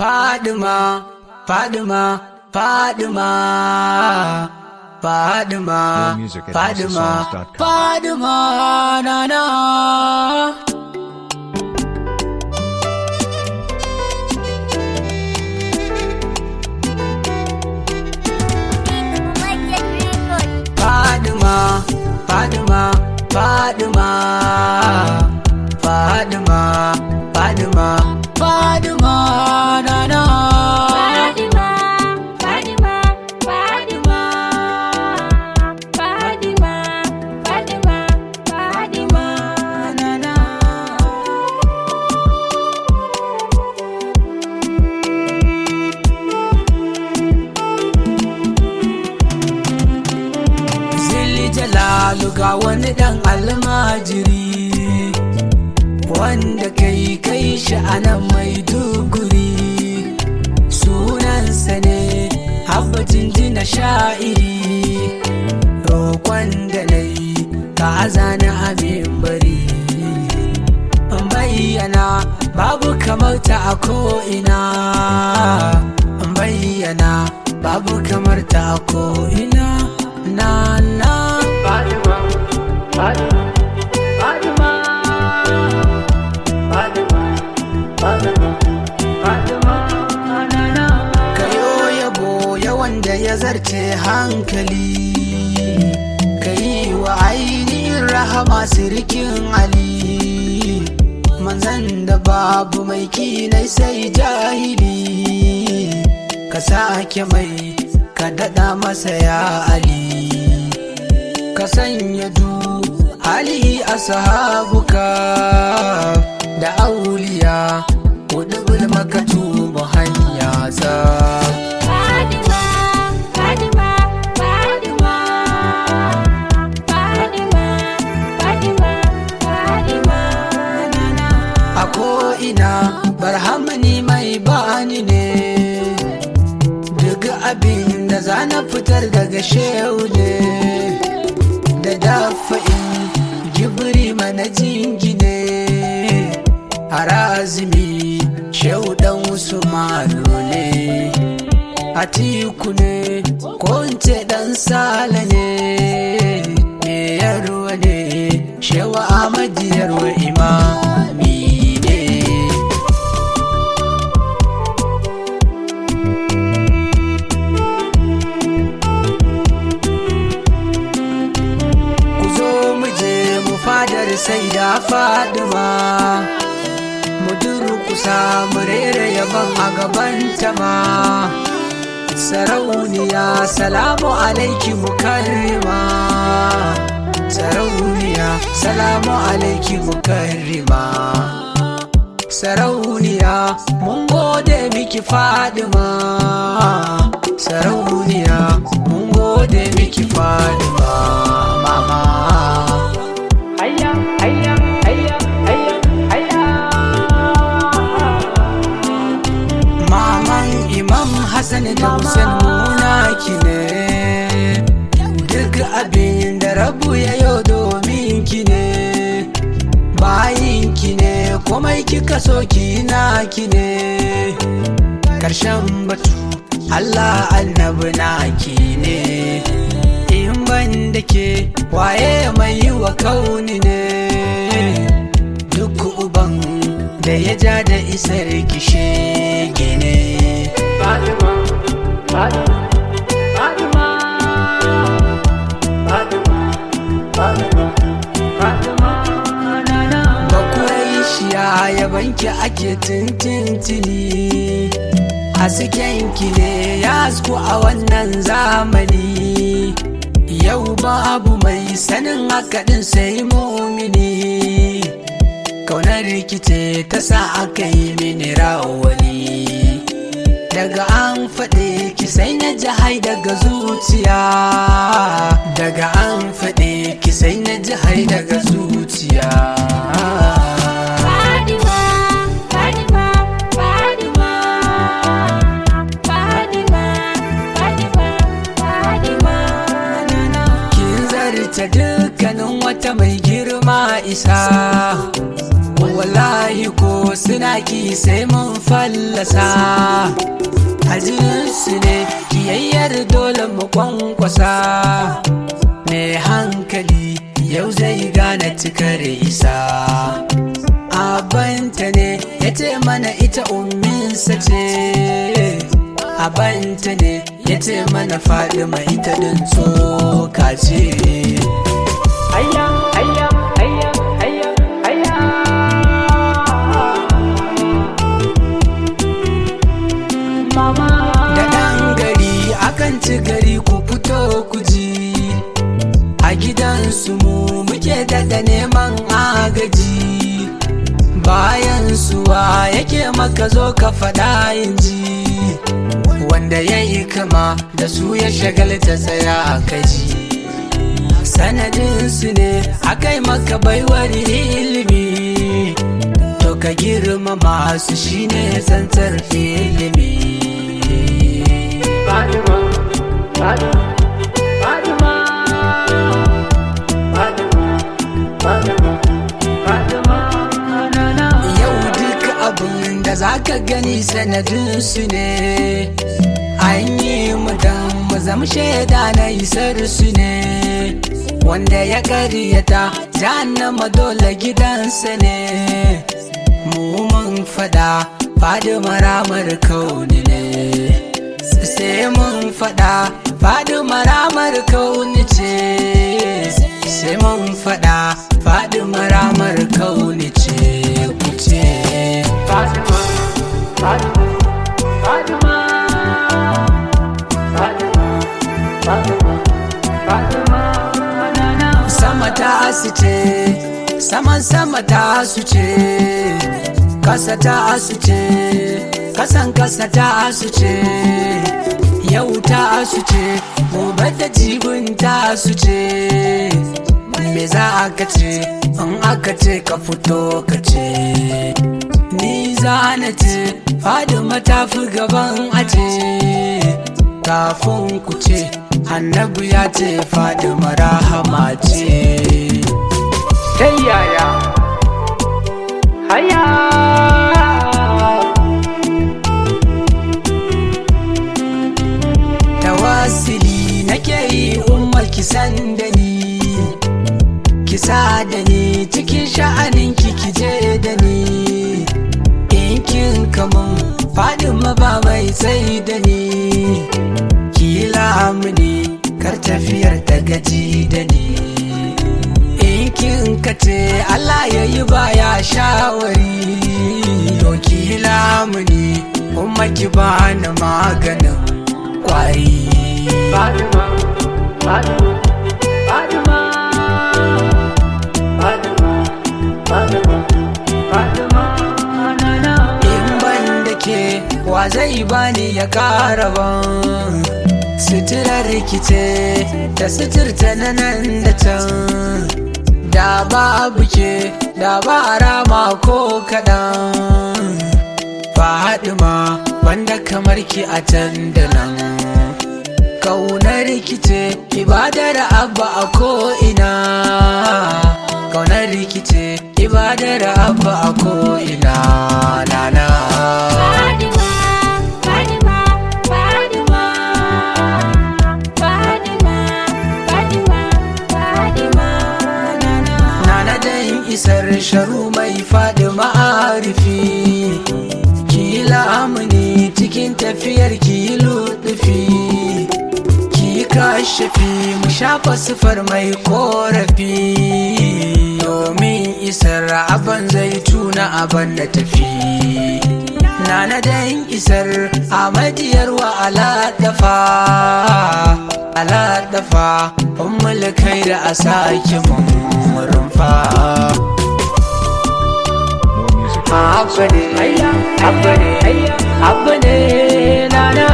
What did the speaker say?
Fadima, Fadima, Fadima, Fadima, More music at Fadima, houseofsongs.com. Fadima, na na. Fadima, Fadima, Fadima, Fadima, Fadima, Fadima, na na. na na. Zilli jalalu ga wani ɗan almajiri wanda kai kai shi a nan mai duguri sunansa ne habbacin jina sha'iri roƙon da na yi ka azana abin bari bayyana babu kamar ta a ko'ina bayyana babu kamar ta a ko'ina na na Fatima, Fatima, Fatima, Fatima, Fatima, Fatima, na na. Kayo yabo yawan da ya zarce hankali ka yi wa ainihin rahama sirikin Ali manzan da babu mai kinai sai jahili ka sake mai ka daɗa masa ya Ali ka sanya du hali a sahabuka da auliya hudu makatu mu hanya za a ko'ina barhamani mai bani ne duk abin da za na fitar daga shehu ne da dafa'in gibiri mana jingine harazimi shehu dan usmanu ne atiku ne ko in ce dan sala ne me yarwa ne shewa amadi yarwa imami ne ku zo mu je mu fadar sai da fadima mu durkusa mu rera yaban a gaban ma sarauniya salamu alaiki mukarrima sarauniya salamu alaiki mukarrima sarauniya mun gode miki fadima sarauniya mun gode miki fadima mama hayya hayya hayya hayya hayya maman imam hassan da hussein muna ki ne duk abin da rabu ya yau domin ki ne bayin ki ne komai kika so ki na ki ne karshen batu allah annabi na ki ne in ban da ke waye mai yi wa kauni ne duk uban da ya ja da isar kishe gine Fatima, Fatima, Fatima, Fatima, Fatima, Fatima, nana. Bakuraishiya yabanki ake tintintini haskenki ne ya hasku a wannan zamani yau babu mai sanin hakaɗin sai mumini kaunar rikice ta sa aka yi mini rawani daga an faɗe ki sai na ji hai daga zuciya daga an faɗe ki sai na ji hai daga zuciya kin zarce dukkanin wata mai girma isa wallahi ko suna yaƙi sai mun fallasa su ne kiyayyar dole mu kwankwasa mai hankali yau zai gane cikar isa abanta ne ya ce mana ita umminsa ce abanta ne ya ce mana faɗi mai ita ɗin tsoka ce Ayya, ayya, ayya, ayya, ayya. Mama. da ɗan gari akan ci gari ku fito ku ji a gidansu mu muke daɗa neman agaji bayan suwa yake maka zo ka faɗa yin ji wanda ya yi kama da su ya shagalta tsaya a kaji sanadinsu ne akai maka baiwar ilimi to ka girmama su shine tsantsar ilimi Fatima, Fatima, Fatima, Fatima, Fatima, Fatima, na na. Yau duk abin da za ka gani sanadinsu ne An yi mu dan mu zama shaida na isar su ne Wanda ya karyata jahannama dole gidansa ne Mu mun fada fadi maramar kauni ne Sai mun fada fadi maramar kauni ce Sai mun fada fadi maramar kauni ce ku ce Fatima, Fatima, Fatima, Fatima, Fatima, Fatima, na na. sama ta su ce saman sama ta su ce kasa ta su ce kasan kasa ta su ce yau ta su ce gobe da jibin ta su ce me za aka ce in aka ce ka fito ka ce ni za na ce fadima ta fi gaban ace kafin ku ce annabi ya ce fadima rahama ce Ta yaya? Haya! tawasili nake yi umma kisan da ni kisa da ni cikin sha'anin ki kije da ni in kin kamun fadima ba mai sai da ni kila mini kar tafiyar ta gaji da ni in kin kace Allah ya yi baya shawari to kila mini umma ki bani maganin kwari Fatima, Fatima, Fatima, Fatima, Fatima, Fatima, na na. in ban da ke wa zai bani ya kara ban suturar rikice da suturta na nan da can da babu ke da ba rama ko kaɗan ma wanda kamar ki a can da nan kaunar rikice ibadar abba a ko'ina kaunar rikice ibadar abba a ko'ina nana Fatima, Fatima, Fatima, Fatima, Fatima, Fatima, Nana. Nana dan isar sharu mai faɗi ma'arifi Ki lamuni cikin tafiyar ki luɗufi Ki kashafi mu shafa sifar mai korafi Domin isar aban zai tuna aban da tafi Nana dan isar amadiyar wa alaɗafa Alaɗafa ummul kai da a sake mun rumfa Abba ne, abba ne, abba ne, na na.